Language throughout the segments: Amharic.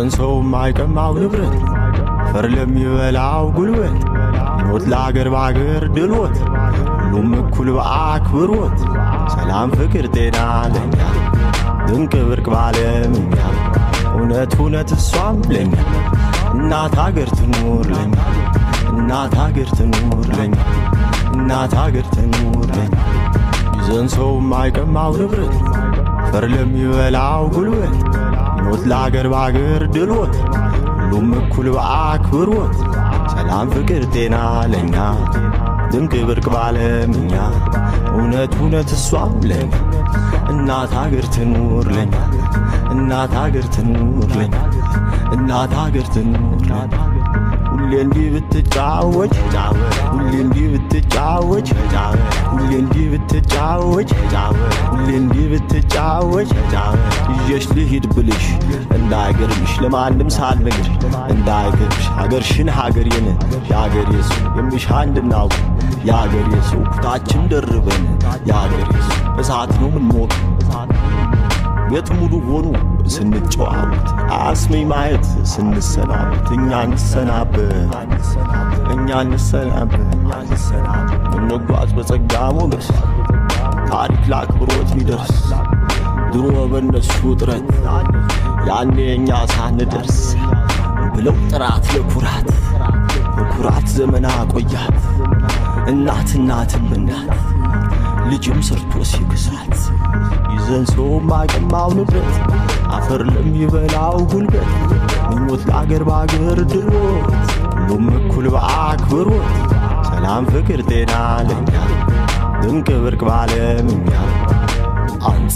ሰው ማይቀማው ንብረት ፈር ለሚበላው ጉልበት ሞት ለአገር በአገር ድልወት ሁሉም እኩል በአክብሮት ሰላም ፍቅር ጤና ለኛ ድንቅ ብርቅ ባለምኛ እውነት እውነት እሷም ለኛ እናት አገር ትኑር ለኛ እናት አገር ትኑር ለኛ እናት አገር ትኑር ለኛ ይዘን ሰው ማይቀማው ንብረት ፈር ለሚበላው ጉልበት ሞት ለአገር በአገር ድልወት ሁሉም እኩል በአክብሮት ሰላም ፍቅር ጤና ለኛ ድንቅ ብርቅ ባለምኛ እውነት እውነት እሷም ለኛ እናት አገር ትኑር ለኛ እናት አገር ትኑር ለኛ እናት አገር ትኑር ለኛ ሁሌ እንዲህ ብትጫወች ሁሌ እንዲህ ብትጫወች ሁሌ እንዲህ ብትጫወች ሁሌ እንዲህ ብትጫወች ይዤሽ ልሂድ ብልሽ እንዳይገርምሽ ለማንም ሳልነግር እንዳይገርምሽ ሀገርሽን ሀገሬን የሀገሬ ሰው የሚሻ እንድናውቅ የሀገሬ ሰው ኩታችን ደርበን የሀገሬ ሰው እሳት ነው ምንሞቅ ቤት ሙሉ ሆኑ ስንጨዋወት አስሜ ማየት ስንሰናበት እኛ እንሰናበት እኛ እንሰናበት እንጓዝ በጸጋ ሞገስ ታሪክ ለአክብሮት ሊደርስ ድሮ በነሱ ጥረት ያኔ እኛ ሳንደርስ ብለው ጥራት ለኩራት በኩራት ዘመና ቆያት እናት እናትም እናት ልጅም ሰርቶ ሲክሳት ይዘን ሰው ማቀማው ንብረት አፈር ለሚበላው ጉልበት ምኞት ለአገር በአገር ድሎት ሁሉም እኩል በአክብሮት ሰላም ፍቅር ጤና ለኛ ድንቅ ብርቅ ባለምኛ አንጽ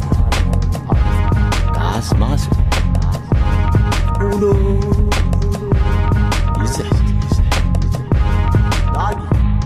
አስማስ ውሎ ይዘህ ዳጊ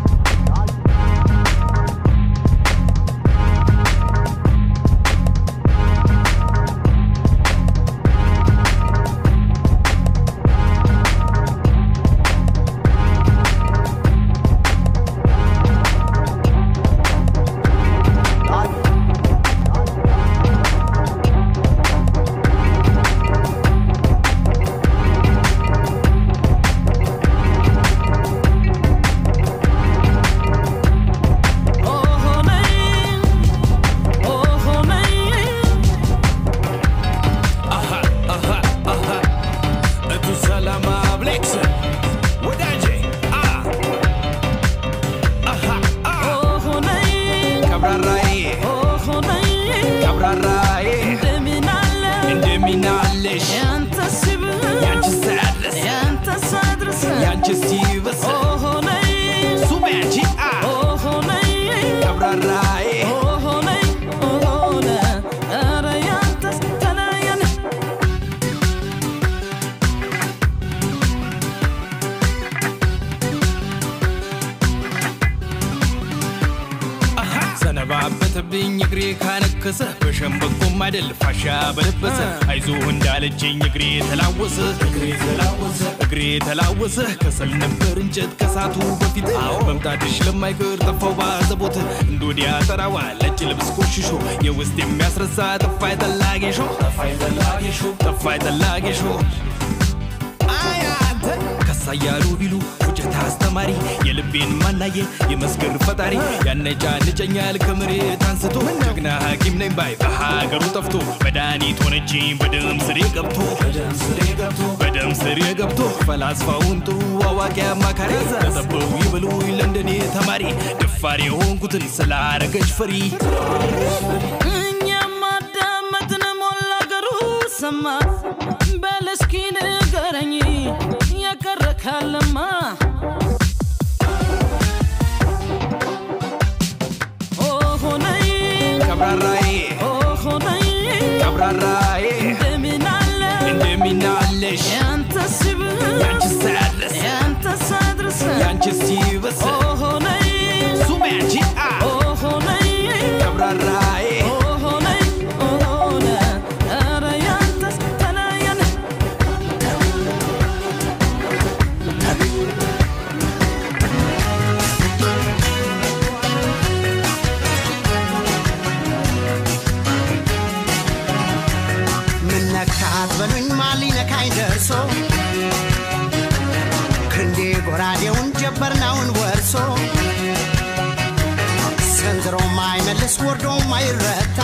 ሰነባበተብኝ እግሬ ካነከሰ በሸምበቆም አይደል ፋሻ በለበሰ አይዞህ እንዳለችኝ እግሬ ተላወሰ እግሬ ተላወሰ ከሰል ነበር እንጨት ከሳቱ በፊት መምጣትሽ ለማይቀር ጠፋው ባዘቦት እንዶዲያ ጠራዋ ነጭ ልብስ ቆሽሾ የውስጥ የሚያስረሳ ጠፋይ ጠላጌሾ ጠፋይ ጠላጌሾ ከሳያሉ ቢሉ ውጨት አስተማሪ የልቤን ማናየ የመስገር ፈጣሪ ያነጫንጨኛል ከመሬት አንስቶ ጀግና ሐኪም ነኝ ባይ በሀገሩ ጠፍቶ መድኃኒት ሆነችኝ በደም ስሬ ገብቶ በደም ስሬ ገብቶ ፈላስፋውን ጥሩ አዋቂ አማካሪ ተጠበው ይበሉኝ ለንደኔ ተማሪ ደፋሪ የሆንኩትን ስላረገች ፈሪ እኛም አዳመጥን ሞላ አገሩ ሰማ በል እስኪ ንገረኝ የቀረ ካለማ ኦሆነይ ቀብራራዬ ኦሆነይ ቀብራራዬ እንደምን አለ እንደሚናለሽ ያንተ ሲብስ ያንቺ ሳያድረስ ያንተ ሳድርስ ያንቺ ሲበስ ኦሆነይ ሱም ያንቺ አ ኦሆነይ ቀብራራዬ ኦሆነይ ኦሆነ ኧረ ያንተስ ተለየን ጎራዴውን ጀበርናውን ወርሶ ሰንዝሮ ማይመልስ ወርዶ ማይረታ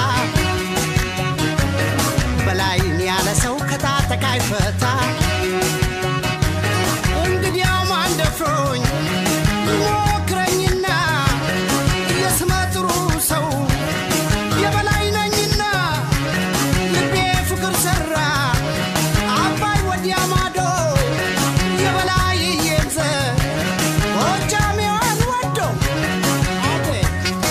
በላይን ያለ ሰው ከታጠቃ አይፈታ እንግዲያው ማን ደፍሮኝ ሞክረኝና የስመ ጥሩ ሰው የበላይ ነኝና ልቤ ፍቅር ሰራ አባይ ወዲያ ማዶ የበላይ እየዘ ጎጃሜዋን ወዶ አቤት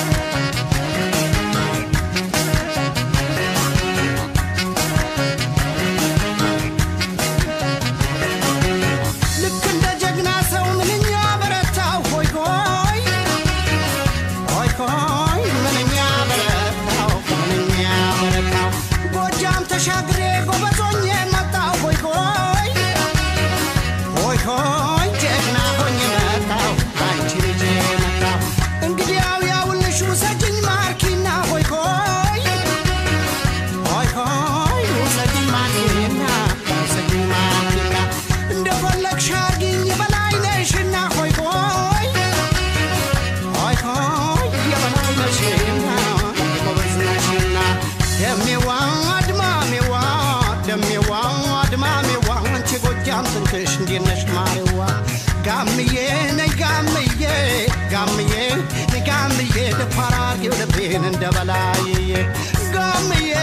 ልክ እንደ ጀግና ሰው ምንኛ በረታው ሆይ ሆይ ሆይ ሆይ ምንኛ በረታው ምንኛ በረታው ጎጃም ተሻግሬ ጎበዞኜ መጣው ሆይ ሆይ ሆይ ሆይ ጀግና ሆኜ መጣው አንቺ ልጅ መጣው እንግዲያው ያውልሽ ውሰጅኝ ማርኪና ሆይ ሆይ ሆይ ሆይ ውሰጅኝ ማርኪና ውሰጅኝ ማርኪና እንደፈለግሽ አርጊኝ የበላይ ነሽና ሆይ ሆይ ሆይ ሆይ የበላይ ነሽና ጎበዝ ነሽና ደሜዋ አድማሜዋ ደሜዋ አድማሜዋ አንቺ ጎጃም ትንክሽ እንዴት ነሽ ማሬዋ ጋምዬ ነይ ጋምዬ ጋምዬ ነይ ጋምዬ ደፋር አርጌው ልቤን እንደ በላይዬ ጋምዬ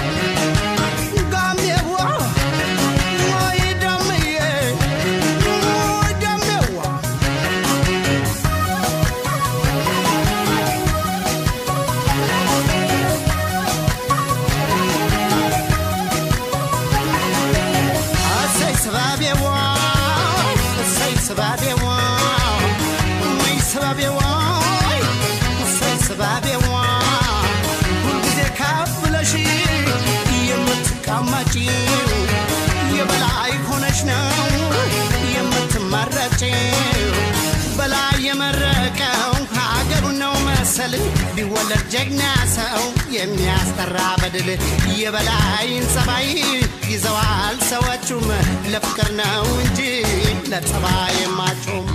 ጋሜዋ ወይ ደምዬ ወይ ደሜዋ እሰይ ስባቤዋ እሰይ ስባቤዋ ወይ ስባቤዋ እሰይ ስባቤዋ ሁልጊዜ ከፍ ብለሽ የምትቀመጪው የበላይ ሆነሽ ነው የምትመረጪው በላይ የመረቀው ሀገሩ ነው መሰል ቢወለድ ጀግና ሰው የሚያስጠራ በድል የበላይን ጸባይ ይዘዋል ሰዎቹም ለፍቅር ነው እንጂ ለጸባይ የማጩም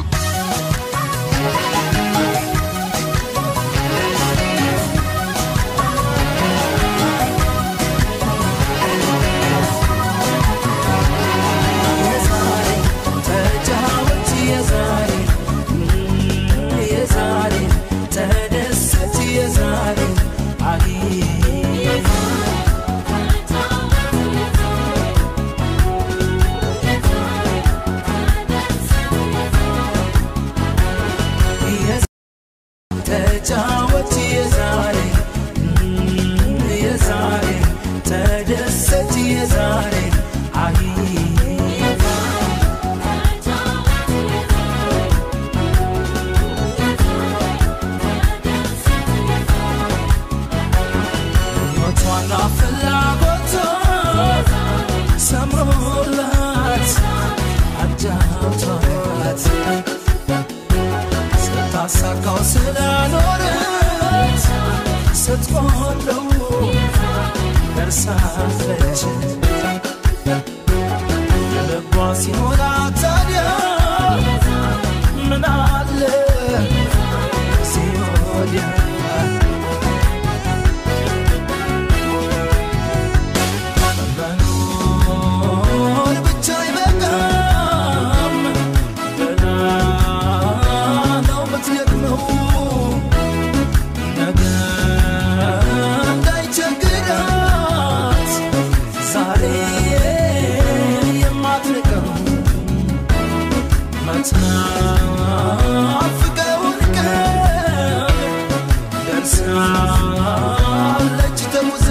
ተጫወት የዛሬ የዛሬ ተደሰት የዛሬ አይ ተጫወት የዛሬ የዛሬ ተደሰት የዛሬ አይ ሕይወቷና ፍላጎቷ ሰምሮላት አጫውቷት ስታሳካው ስላኖረት ስትቆለው ደርሳለች ልቧ ሲሞላ ታዲያ ምን አለ ሲወዲያ መኖር ብቻ አይበቃም፣ ገና ነው የምትደክመው። ነገ እንዳይቸግራት ዛሬ የማትንቀው መትናፍቀውን ቀን ደርሳለች ተጉዛ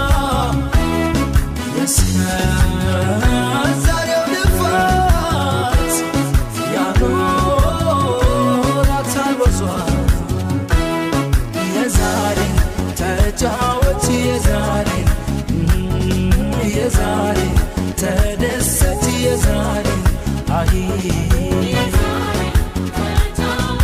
እስከ ዛሬው ልፋት ያኖራታል ወዟ የዛሬ ተጫወት የዛሬ የዛሬ ተደሰት የዛሬ አይ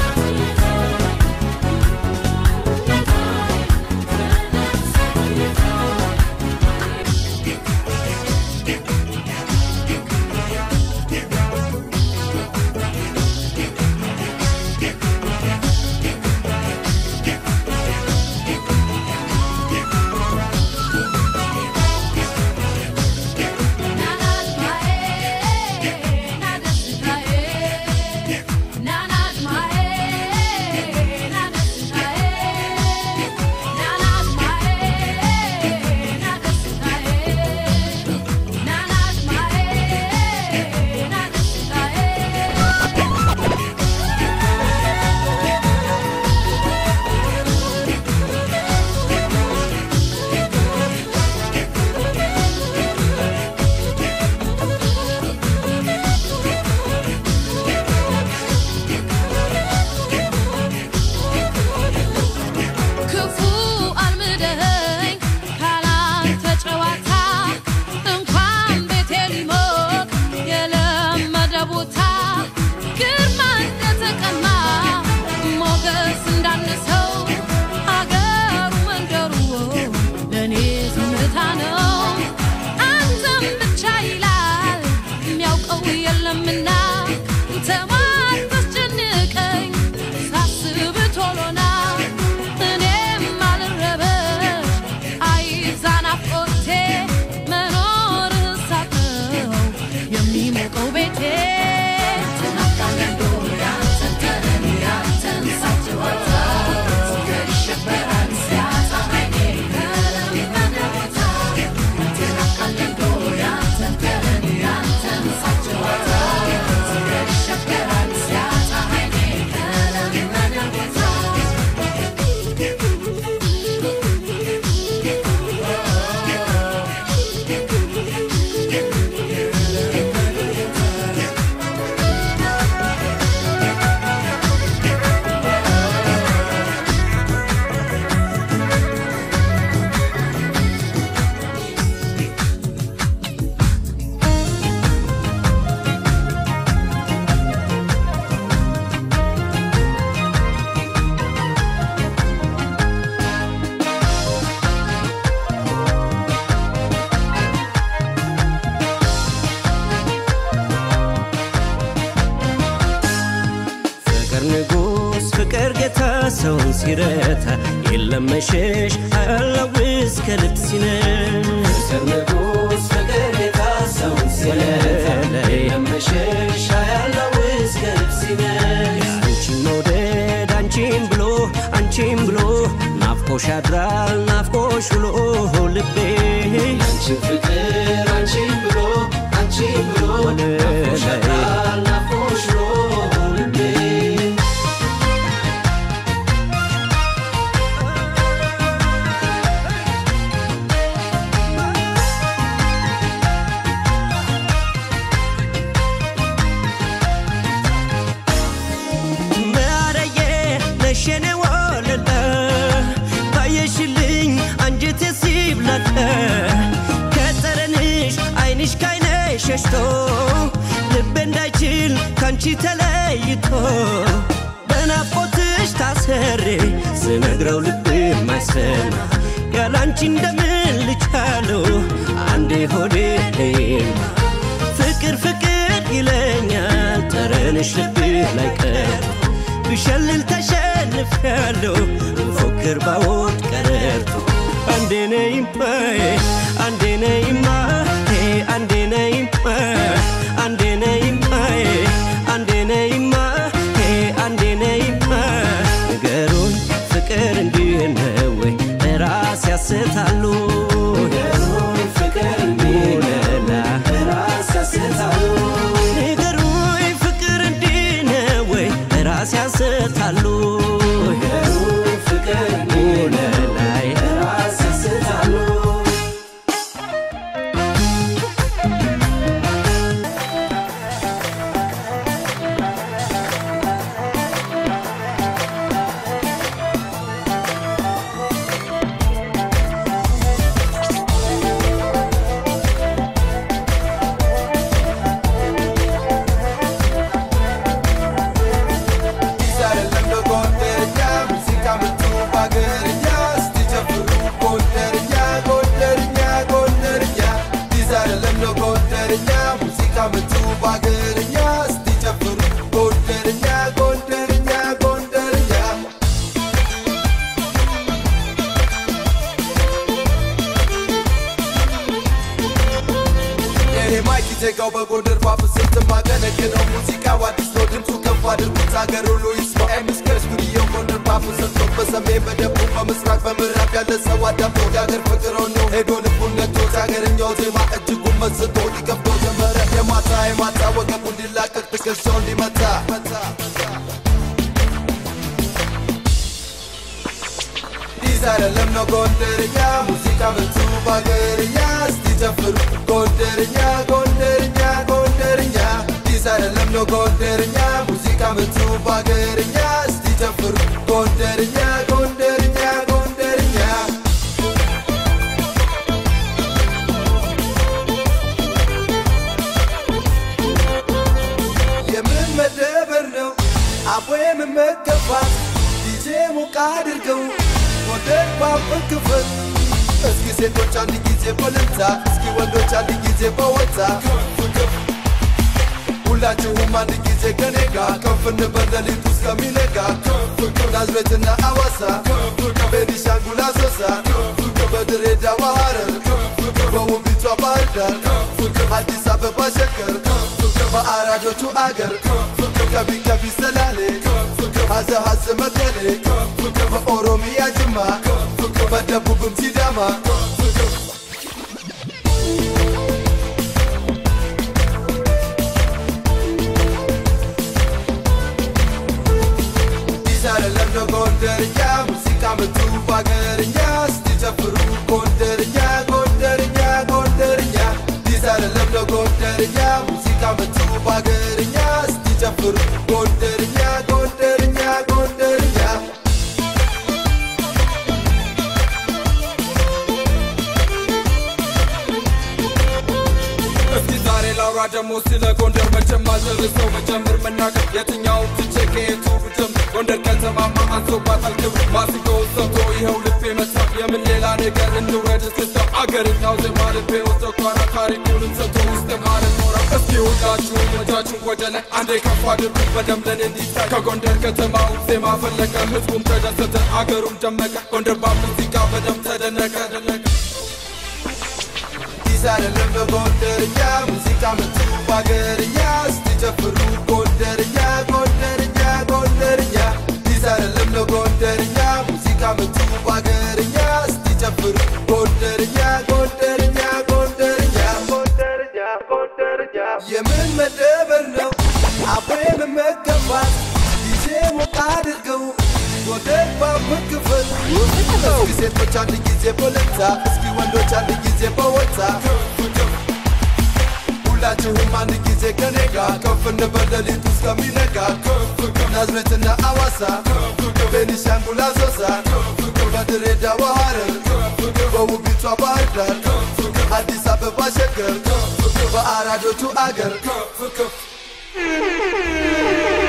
ፍቅር ንጉሥ ፍቅር ጌታ ሰውን ሲረታ የለም መሸሽ አለው እስከ ልብ ሲነሽ ፍቅር ንጉሥ ፍቅር ጌታ ሰውን ሲረታ የለም መሸሽ አለው እስከ ልብ ሲነሽ አንቺን መውደድ አንቺን ብሎ አንቺን ብሎ ናፍቆሽ ያድራል ናፍቆሽ ውሎ ልቤ አንቺን ፍቅር አንቺን ብሎ አንቺን ብሎ ናፍቆሽ ያድራል ናፍቆሽ ውሎ ልቤ ማረዬ ነሸኔ ወለለ ባየሽልኝ አንጀቴ ሲብላለ ከጠረንሽ አይንሽ ካይነ ሸሽቶ ልቤ እንዳይችል ካንቺ ተለይቶ በናፍቆትሽ ታሰሬ ስነግረው ልብ ማይሰማ ያላንቺ እንደምን ልቻለው አንዴ ሆዴ ፍቅር ፍቅር ይለኛል ጠረንሽ ልብ ላይ ቀር ብሸልል ተሸንፍ ያለው ፎክር ባወድ ቀረርቶ አንዴ ነይማ አንዴ ነይማ አንዴ ነይማ አንዴ ነይማ አንዴ ነይማ አንዴ ነይማ ንገሩን ፍቅር እንዲህ ነው ወይ ራስ ያስታሉ ንገሩን ፍቅር እንዲህ ነው ራስ ያስታሉ ንገሩኝ ፍቅር እንዲህ ነው ወይ ራስ ያስታሉ ንገሩኝ ፍቅር እንዲህ ነው ላይ ራስ ያስታሉ ዜጋው በጎንደር ፓፕ ስትማገነግነው ሙዚቃው አዲስ ነው ድምፁ ከፍ አድርጉት ሀገር ሁሉ ይስማ ኤምስከር ስቱዲዮ ጎንደር ፓፕ ሰጥቶ በሰሜን በደቡብ በምስራቅ በምዕራብ ያለ ሰው አዳምጦ የሀገር ፍቅር ነው ሄዶ ልቡን ነቶት ሀገርኛው ዜማ እጅጉን መስጦ ሊከፍቶ ጀመረ የማታ የማታ ወገቡ እንዲላቀቅ ትከሻው እንዲመታ አዲስ አይደለም ነው ጎንደርኛ ሙዚቃ ምቱ በሀገርኛ እስቲ ጨፍሩ ጎንደርኛ ጎንደርኛ ጎንደርኛ አዲስ አይደለም ነው ጎንደርኛ ሙዚቃ ምቱ በሀገርኛ እስቲ ጨፍሩ ጎንደርኛ ጎንደርኛ ጎንደርኛ የምን መደበር ነው አቦ የምመገባት ዲጄ ሞቃ አድርገው ጎንደር ባብን ክፍል እስኪ ሴቶች አንድ ጊዜ በልልታ እስኪ ወንዶች አንድ ጊዜ በወታ ሁላችሁም አንድ ጊዜ ከኔ ጋር ከፍ እንበል ሌሊቱ እስከሚነጋ ናዝሬትና አዋሳ ቤኒሻንጉል አሶሳ በድሬዳዋ ሐረር በውቢቷ ባህር ዳር አዲስ አበባ ሸገር በአራዶቹ አገር ከቢ ከቢ ሰላሌ ሀዘ ሀዘ መቀሌ በኦሮሚያ ጅማ በደቡብም ሲዳማ አዲስ አይደለም ነው ጎንደርኛ ሙዚቃ ምቱ በሀገርኛ እስቲ ጨፍሩ ጎንደርኛ ጎንደርኛ ጎንደርኛ አዲስ አይደለም ነው ጎንደርኛ ሙዚቃ ምቱ በሀገርኛ እስቲ ጨፍሩ ጎንደርኛ ጎንደርኛ ጎንደርኛ እስኪ ዛሬ ላውራ ደግሞ ስለ ጎንደር መቼም አልደርሰው መጀመር መናገር የትኛውን ትቼ ከየቱ ብጀምር ጎንደር ከተማማ አንሶባታል ክብር ማሲንቆውን ሰብቶ ይኸው ልቤ መታ የምን ሌላ ነገር እንውረድ እስክስታ አገርኛው ዜማ ልቤ ወስዶ ኳራ ታሪኩንም ሰብቶ ውስጥ ማለት ኖራ እስኪ ውጣ ሁላችሁም እጃችሁን ወደ ላይ አንዴ ከፍ አድርጉ በደም ለኔ እንዲታይ ከጎንደር ከተማው ዜማ ፈለቀ ህዝቡም ተደሰተ አገሩም ደመቀ ጎንደር በሙዚቃ በደም ተደነቀ ዲስ አይደለም በጎንደርኛ ሙዚቃ ምቱ በአገርኛ ስትጨፍሩ ጎንደርኛ ጎንደርኛ ጎንደርኛ ዲስ አይደለም ለጎንደርኛ ሙዚቃ ምቱ በአገርኛ ስትጨፍሩ ጎንደርኛ ጎንደርኛ ጎንደርኛ ጎንደርኛ ጎንደርኛ የምን መደበር ነው አብሬ መመገባት ጊዜ ሞቅ አድርገው ጎንደር ባቡር ክፍል እስኪ ሴቶች አንድ ጊዜ በለታ እስኪ ወንዶች አንድ ጊዜ በወታ ሁላችሁም አንድ ጊዜ ከኔ ጋር ከፍ እንበል ሌሊቱ እስከሚነጋ ናዝሬትና አዋሳ ቤኒሻንጉል አሶሳ በድሬዳዋ ሐረር በውቢቷ ባህር ዳር አዲስ አበባ ሸገር በአራዶቹ አገር